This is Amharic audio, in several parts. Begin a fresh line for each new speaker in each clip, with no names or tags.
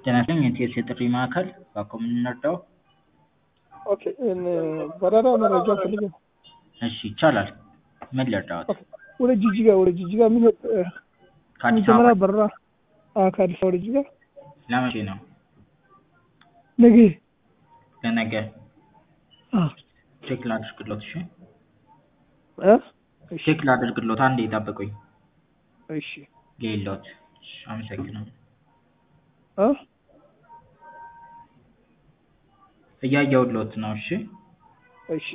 ጤና ይስጥልኝ የኢቲኤስ የጥሪ ማዕከል በአኮ የምንረዳው?
ኦኬ በረራ መረጃ ፈልጌ ነው።
እሺ ይቻላል። ምን ልርዳዎት?
ኦኬ ወደ ጂጂጋ ወደ ጂጂጋ የሚሄድ
ከአዲስ
መጀመሪያ
አበባ
በረራ አዎ፣ ከአዲስ አበባ ወደ ጂጂጋ
ለመቼ ነው?
ነገ
ለነገ
አዎ
ቼክ ላድርግሎት። እሺ
እ እሺ
ቼክ ላድርግሎት። አንዴ ይጠብቁኝ።
እሺ
ሌሎት እሺ፣ አመሰግናለሁ።
እ
እያየሁሎት ነው። እሺ
እሺ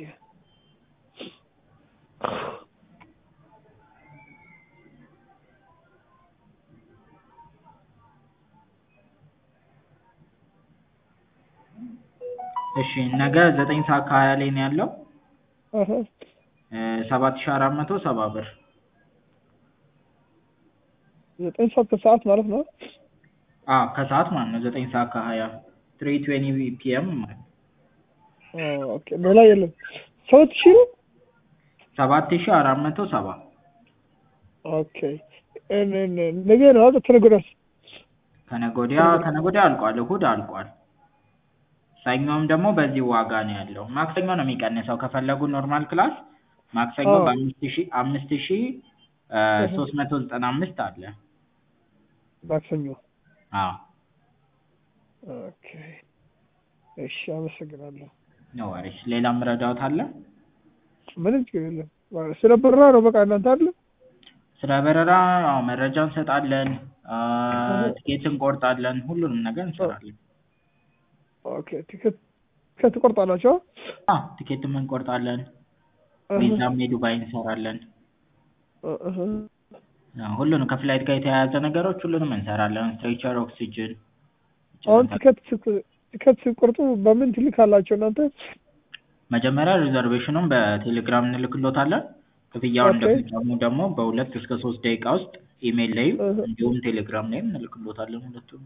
እሺ ነገ ዘጠኝ ሰዓት ከሀያ ላይ ነው ያለው
እህ
ሰባት ሺህ አራት መቶ ሰባ ብር
ዘጠኝ ሰዓት ከሰዓት ማለት ነው።
አዎ ከሰዓት ማለት ነው። ዘጠኝ ሰዓት ከሀያ ትሪ ትዌንቲ ፒኤም ማለት ነው።
ኦኬ ሌላ የለም። ሰባት ሺህ ነው።
ሰባት ሺህ አራት መቶ ሰባ
ኦኬ እን- እን- ነገ ነው አይደል? ከነገ ወዲያስ?
ከነገ ወዲያ ከነገ ወዲያ አልቋል። እሑድ አልቋል። ሰኞም ደግሞ በዚህ ዋጋ ነው ያለው። ማክሰኞ ነው የሚቀንሰው ከፈለጉ ኖርማል ክላስ ማክሰኞ
አዎ።
በአምስት ሺህ አምስት ሺህ ሶስት መቶ ዘጠና አምስት አለ።
ማክሰኞ።
አዎ
ኦኬ እሺ፣ አመሰግናለሁ።
ኖ ወሪስ። ሌላም ረዳዎት አለ?
ምንም ችግር የለም። ስለ በረራ ነው በቃ እናንተ አይደል?
ስለ በረራ አዎ መረጃ እንሰጣለን፣ አ፣ ትኬት እንቆርጣለን፣ ሁሉንም ነገር እንሰራለን።
ኦኬ ቲኬት ቲኬት ትቆርጣላችሁ?
አዎ ትኬትም እንቆርጣለን፣
እህ
ቪዛም የዱባይ እንሰራለን።
እህ
አዎ፣ ሁሉንም ከፍላይት ጋር የተያያዘ ነገሮች ሁሉንም እንሰራለን። ስትሬቸር፣ ኦክሲጅን
አሁን ቲኬት ስት- ቲኬት ስትቆርጡ በምን ትልካላችሁ እናንተ?
መጀመሪያ ሪዘርቬሽኑን በቴሌግራም እንልክሎታለን። ክፍያውን
ኦኬ።
እንደፈጸሙ ደግሞ በሁለት እስከ ሶስት ደቂቃ ውስጥ ኢሜይል ላይም
እህ
እንዲሁም ቴሌግራም ላይም እንልክሎታለን ሁለቱም።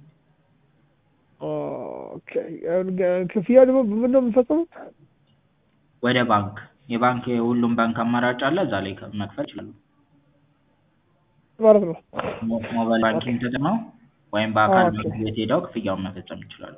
ኦኬ አሁን ገ- ክፍያ ደግሞ በምን ነው የምንፈጽመው?
ወደ ባንክ የባንክ የሁሉም ባንክ አማራጭ አለ። እዛ ላይ ከ- መክፈል ይችላሉ።
ማለት ነው።
ሞ- ሞባይል ባንኪንግ ተጠቅመው ወይም በአካል
ኦኬ።
ባንክ ቤት ሄደው ክፍያውን መፈጸም ይችላሉ።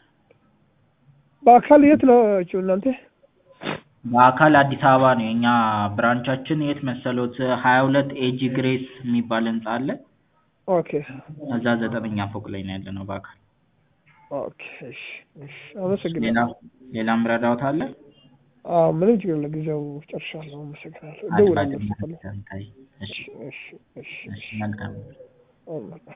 በአካል የት ናችሁ እናንተ?
በአካል አዲስ አበባ ነው የኛ ብራንቻችን። የት መሰሎት? ሀያ ሁለት ኤጂ ግሬስ የሚባል ህንጻ አለ።
ኦኬ
እዛ ዘጠነኛ ፎቅ ላይ ነው ያለ ነው በአካል።
ኦኬ እሺ እሺ፣ አመሰግናለሁ።
ሌላ ሌላም ረዳዎት አለ?
አዎ ምንም ችግር የለም። ጊዜው ጨርሻለሁ። አመሰግናለሁ።
አድማጭ
እደውላለሁ።
ተንታይ። እሺ
እሺ እሺ እሺ
እሺ መልካም
እሺ